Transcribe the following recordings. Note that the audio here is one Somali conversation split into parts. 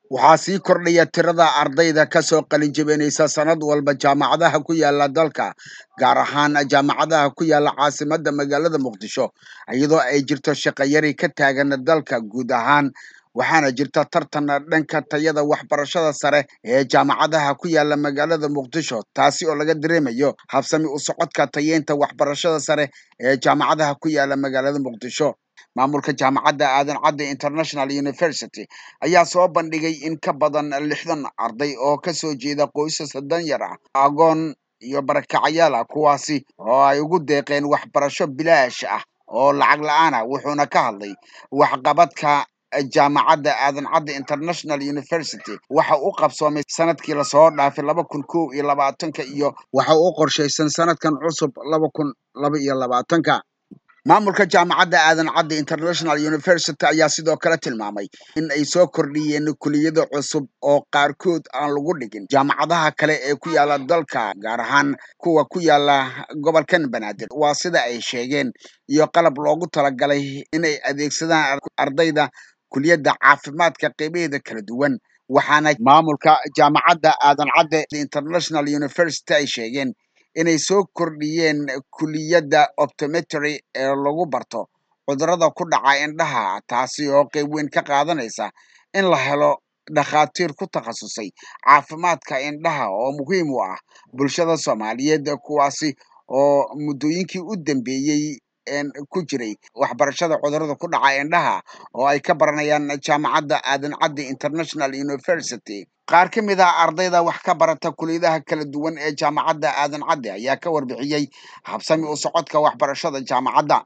waxaa sii kordhaya tirada ardayda ka soo qalinjabinaysa sanad walba jaamacadaha ku yaala dalka gaar ahaan jaamacadaha ku yaala caasimadda magaalada muqdisho iyadoo ay jirto shaqayari ka taagan dalka guud ahaan waxaana jirta tartan dhanka tayada waxbarashada sare ee jaamacadaha ku yaala magaalada muqdisho taasi oo laga dareemayo habsami u socodka tayeynta waxbarashada sare ee jaamacadaha ku yaala magaalada muqdisho maamulka jaamacadda aadan cadde international university ayaa soo bandhigay in ka badan lixdan arday oo kasoo jeeda qoysas danyar ah agoon iyo barakacayaal ah kuwaasi oo ay ugu deeqeen waxbarasho bilaash ah oo lacag la-aan ah wuxuuna ka hadlay waxqabadka jaamacadda aadan cadde international university waxa u qabsoomay sanadkii lasoo dhaafay laba kun kow iyo labaatanka iyo waxa u qorshaysan sanadkan cusub laba kun laba iyo labaatanka maamulka jaamacadda aadan cadde international university ayaa sidoo kale tilmaamay in ay soo kordhiyeen kuliyado cusub oo qaarkood aan lagu dhigin jaamacadaha kale ee ku yaala dalka gaar ahaan kuwa ku yaala gobolkan banaadir waa sida ay sheegeen iyo qalab loogu talagalay inay adeegsadaan ardayda kuliyadda caafimaadka qeybaheeda kala duwan waxaana maamulka jaamacadda aadan cadde international university ay sheegeen inay soo kordhiyeen kuliyadda optometry ee lagu barto cudurrada ku dhaca indhaha taasi oo qeyb weyn ka qaadanaysa in la helo dhakhaatiir ku takhasusay caafimaadka indhaha oo muhiim u ah bulshada soomaaliyeed kuwaasi oo muddooyinkii u dambeeyey ku jiray waxbarashada cudurrada ku dhaca indhaha oo ay ka baranayaan jaamacadda aadan cadde international university qaar ka mid ah ardayda wax ka barata kuliyadaha kala duwan ee jaamacadda aadan cadde ayaa ka warbixiyey habsami u socodka waxbarashada jaamacadda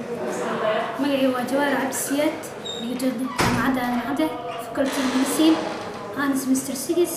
magacii waa jawaar cabdisiyaad dhigato jaamacadda aadan cadde faculty medicine anis mr sigis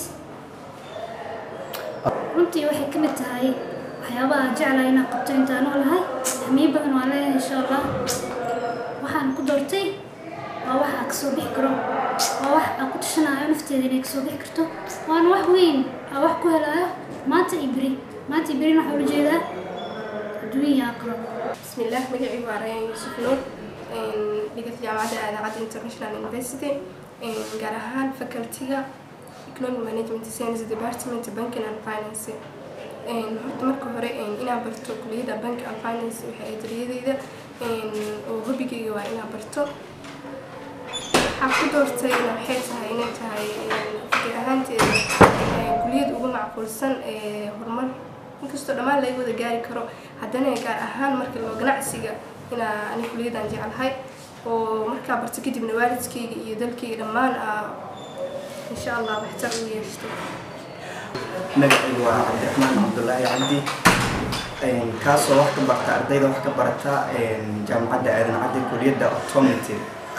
runtii waxay ka mid tahay waxyaabaha jeclaa inaan qabto intaan noolahay hamiyo badan waa leeyahay insha allah waxaan ku doortay waa wax aan kasoo bixi karo waa wax aan ku tashanayo nafteeda inay kasoo bixi karto waana wax weyn aan wax ku helayo maanta iyo beri maanta iyo berina waxaa ula jeedaa adduunya aqlo بسم الله مجيء بارين يوسف نور دقت جامعة عاد انترناشونال يونيفرسيتي gaar ahaan facultyga economic management science department banking and finance horta marka hore inaan barto kuliyadda bank and finance waxay ay dariyadeyda oo hobigayga waa inaan barto waxaan ku doortayna waxay tahay inay tahay fikir ahaanteeda kuliyad ugu macquulsan ee horumar inkastoo dhammaan laga wada gaari karo haddana gaar ahaan marka loo ganacsiga inaa ani kuliyaddan jeclahay oo markaa barto kadibna waalidkayga iyo dalkayga dhammaan aa insha allah waxtar u yeeshto magacaygu waa cabdiraxmaan cabdulaahi cabdi kaasoo wax ka barta ardayda wax ka barata jaamacadda aadan caddi kuliyadda optometry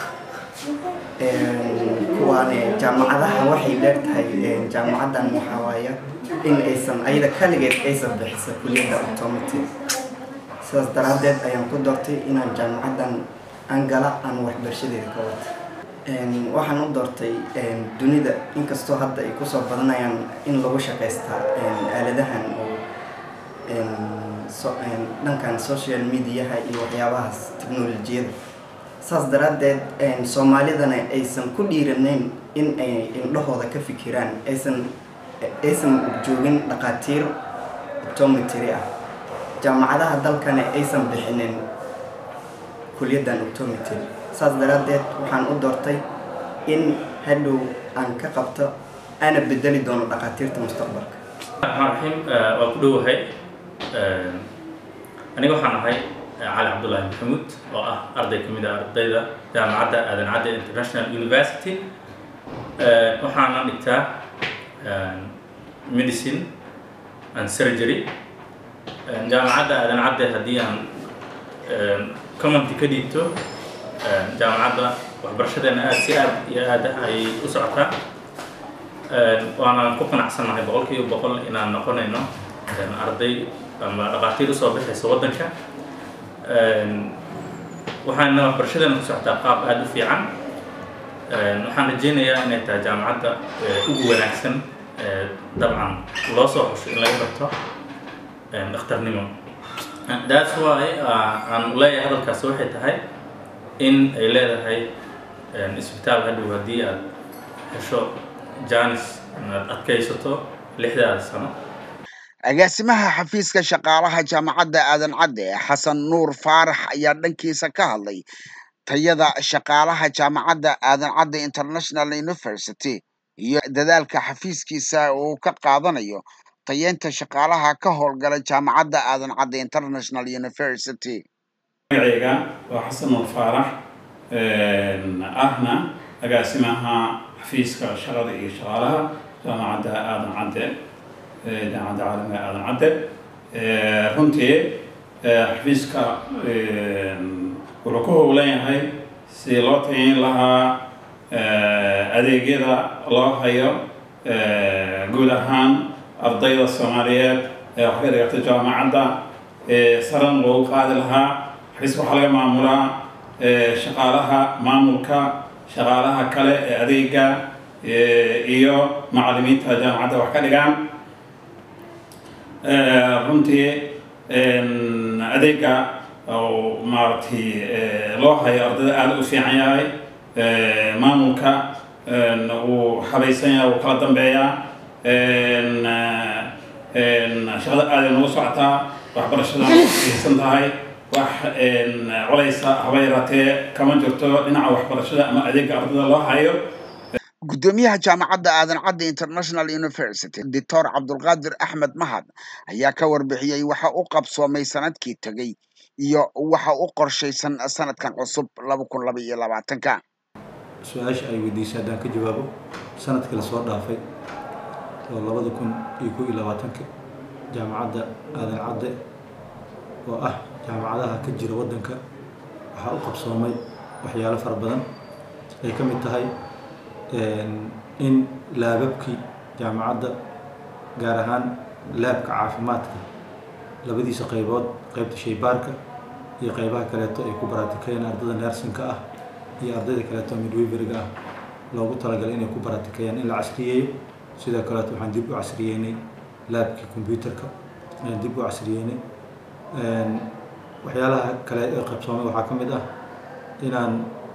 kuwaane jaamacadaha waxay leertahay jaamacaddan waxaa waaya in aysan ayada kaligeed aysan bixisa kuliyadda optometry sidaas daraaddeed ayaan ku doortay inaan jaamacaddan aan gala aan waxbarashadeeda ka wata waxaan u doortay dunida inkastoo hadda ay kusoo badanayaan in lagu shaqaystaa aaladahan oo dhankan social mediaha iyo waxyaabahaas technolojiyada saas daraaddeed soomaalidana aysan ku dhiiranayn in ay indhahooda ka fikiraan aysan aysan joogin dhaqaatiir optometry ah jaamacadaha dalkana aysan bixinin kuliyaddan optometry saas daraaddeed waxaan u doortay in hadhow aan ka qabto ana bedeli doono dhaqaatiirta mustaqbalka raxiim waa ku dhowahay aniga waxaan ahay cali cabdullaahi maxamuud oo ah arday ka mid ah ardayda jaamacadda aadan cadde international university waxaana dhigtaa medicine and surgery jaamacadda aadan cadde haddii aan commenty ka dhiibto jaamacadda waxbarashadeena aada si aad iyo aad ayay u socotaa waana ku qanacsannahay boqol kiiba boqol inaan noqonayno arday ama dhaqaatiir usoo bixaysa waddanka waxaana waxbarashadeena ku socotaa qaab aada u fiican waxaan rajeynayaa inay tahay jaamacadda ugu wanaagsan dabcan loo soo xusho in laga barto dhakhtarnimo that's why aan leeyahay hadalkaasi waxay tahay in ay leedahay isbitaal hadhow haddii aad hesho janis inaad adkaysato lixdaada sano agaasimaha xafiiska shaqaalaha jaamacadda aadan cadde xasan nuur faarax ayaa dhankiisa ka hadlay tayada shaqaalaha jaamacadda aadan cadde international university iyo dadaalka xafiiskiisa uu ka qaadanayo tayeynta shaqaalaha ka howlgala jaamacadda aadan cadde international university magacayga waa xasan nuur faarax ahna agaasimaha xafiiska shaqada iyo shaqaalaha jaamacadda aadan cadde jaamacadda caalamiga aadan cadde runtii xafiiska wuxuu ku howlan yahay sidii loo tayin lahaa adeegyada loo hayo guud ahaan ardayda soomaaliyeed ee wax ka dhigata jaamacadda saran loogu qaadi lahaa xafiiska waxaa laga maamulaa shaqaalaha maamulka shaqaalaha kale ee adeega iyo macallimiinta jaamacadda wax ka dhigaan runtii adeega maaragtay loo hayo ardayda aada u fiican yahay maamulka wuu habaysan yahay wuu kala dambeeyaa shaqada aaday nagu socotaa waxbarashada aysan tahay wax colaysa haba yaraatee kama jirto dhinaca waxbarashada ama adeega ardayda loo hayo guddoomiyaha jaamacadda aadan cadde international university doctor cabdulqaadir axmed mahad ayaa ka warbixiyey waxa u qabsoomay sanadkii tegey iyo waxa u qorshaysan sanadkan cusub laba kun laba iyo labaatanka su-aasha ay weydiisay haddaan ka jawaabo sanadkii lasoo dhaafay oo labada kun iyo kow iyo labaatanka jaamacadda aadan cadde oo ah jaamacadaha ka jira waddanka waxaa u qabsoomay waxyaalo fara badan ay ka mid tahay in laababkii jaamacadda gaar ahaan laabka caafimaadka labadiisa qaybood qaybta shaybaarka iyo qaybaha kaleeto ay ku baraatikeeyeen ardada neersinka ah iyo ardayda kaleeto midweveriga ah loogu talagalay inay ku baraatikeeyaan in la casriyeeyo sidoo kaleeto waxaan dib u casriyeynay laabkii combyuterka ayaan dib u casriyeynay waxyaalaha kale ee qaybsoomay waxaa ka mid ah inaan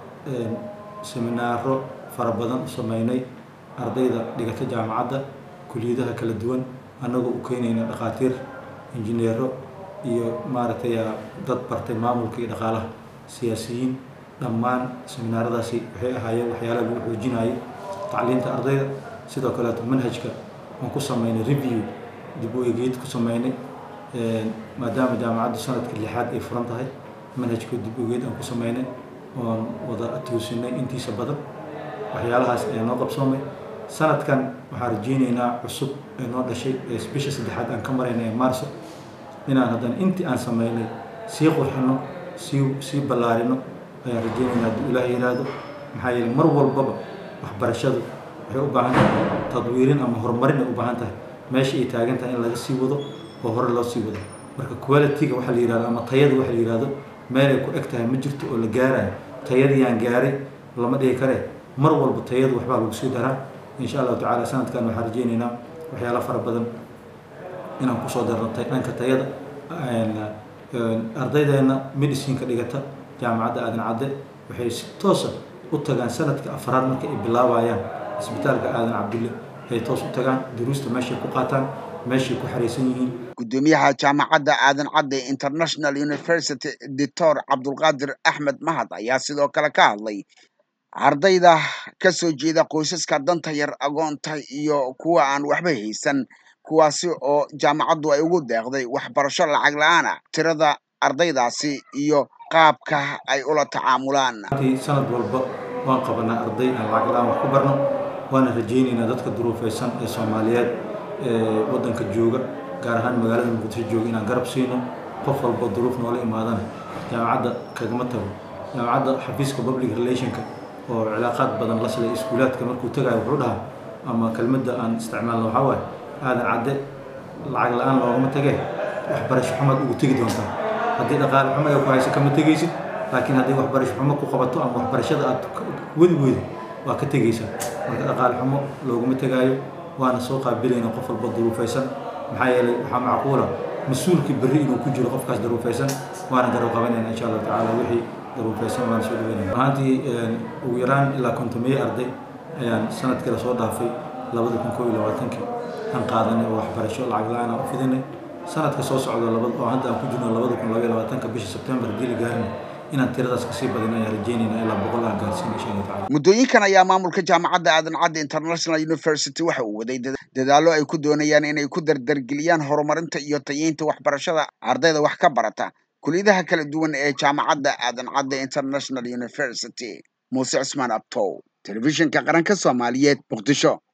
seminaaro fara badan u sameynay ardayda dhigata jaamacadda kuliyadaha kala duwan annagoo u keenayna dhakhaatiir injineero iyo maaragtay dad bartay maamulka iyo dhaqaalaha siyaasiyiin dhammaan seminaaradaasi waxay ahaayeen waxyaalaha lagu xoojinayo tacliinta ardayda sidoo kaleeto manhajka aan ku sameynay review dib u egeyd ku sameynay maadaama jaamacaddu sanadkii lixaad ay furan tahay manhajka dib u egeyd aan ku sameynay oon wada toosinay intiisa badan waxyaalahaas ayaa noo qabsoomay sanadkan waxaan rajeyneynaa cusub ee noo dhashay ee bisha saddexaad aan ka marayna ee maarso inaan haddana intii aan sameynay sii qurxino sii sii ballaarino ayaan rajeyneynaa hadduu ilaah yiraahdo maxaa yeelay mar walbaba waxbarashadu waxay u baahan tahay tadwiirin ama horumarin ay u baahan tahay meesha ay taagan tahay in laga sii wado oo hore loo sii wado marka quality-ga waxaa la yihahdo ama tayada waxa la yihahdo meelay ku eg tahay ma jirto oo la gaarayo tayadiyaan gaaray lama dhigi karee mar walba tayadu waxbaa lagu sii daraa insha allahu tacaala sanadkan waxaan rajeyneynaa waxyaala fara badan inaan kusoo darno dhanka tayada ardaydeena medicineka dhigata jaamacadda aadan cadde waxay si toosa u tagaan sanadka afraad marka ay bilaabayaan isbitaalka aadan cabdulle ay toos u tagaan duruusta meeshay ku qaataan meeshay ku xaraysan yihiin guddoomiyaha jaamacadda aadan cadde international university doctor cabdulqaadir axmed mahad ayaa sidoo kale ka hadlay ardayda ka soo jeeda qoysaska danta yar agoonta iyo kuwa aan waxba haysan kuwaasi oo jaamacaddu ay ugu deeqday waxbarasho lacag la-aan ah tirada ardaydaasi iyo qaabka ay ula tacaamulaan sanad walba waan qabanaa arday aan lacag la-aan wax ku barno waana rajeyneynaa dadka duruufaysan ee soomaaliyeed ee waddanka jooga gaar ahaan magaalada muqdisho jooga inaan garab siino qof walba duruuf noola imaadana jaamacadda kagama tago jaamacadda xafiiska public relationka oo cilaaqaad badan la silay iskuulaadka markuu tagayo wuxuu dhahaa ama kelmadda aan isticmaalno waxaa waaye aadan cadde lacag la-aan loogama tagee waxbarasho xumaad ugu tegi doontaa haddii dhaqaale xumo ay ku hayso kama tegaysid laakiin haddii waxbarasho xumo ku qabato ama waxbarashada aad wadi weydo waa ka tegaysaa marka dhaqaale xumo looguma tegaayo waana soo qaabilayna qof walba duruufaysan maxaa yeelay waxaa macquula mas-uulkii berri inuu ku jiro qofkaas daruufaysan waana garab qabanayna insha allahu tacaala wixii daruufaysan waana soo dhaweynaya ahaantii ugu yaraan ilaa kontomeeye arday ayaan sanadkii lasoo dhaafay labada kun koob iyo labaatankii aan qaadanay oo waxbarasho lacag la-aan aan u fidinay sanadka soo socda labad oo hadda aan ku jirno labada kun labaiyo labaatanka bisha sebtembar haddii la gaarina inaan tiradaas kasii badin ayaan rajeynayna ilaa boqol aan gaarsiin insha allah tacala muddooyinkan ayaa maamulka jaamacadda aadan cadde international university waxa uu waday dada- dadaallo ay ku doonayaan inay ku dardargeliyaan horumarinta iyo tayeynta waxbarashada ardayda wax ka barata kuliyadaha kala duwan ee jaamacadda aadan cadde international university muuse cismaan abtow telefishinka qaranka soomaaliyeed muqdisho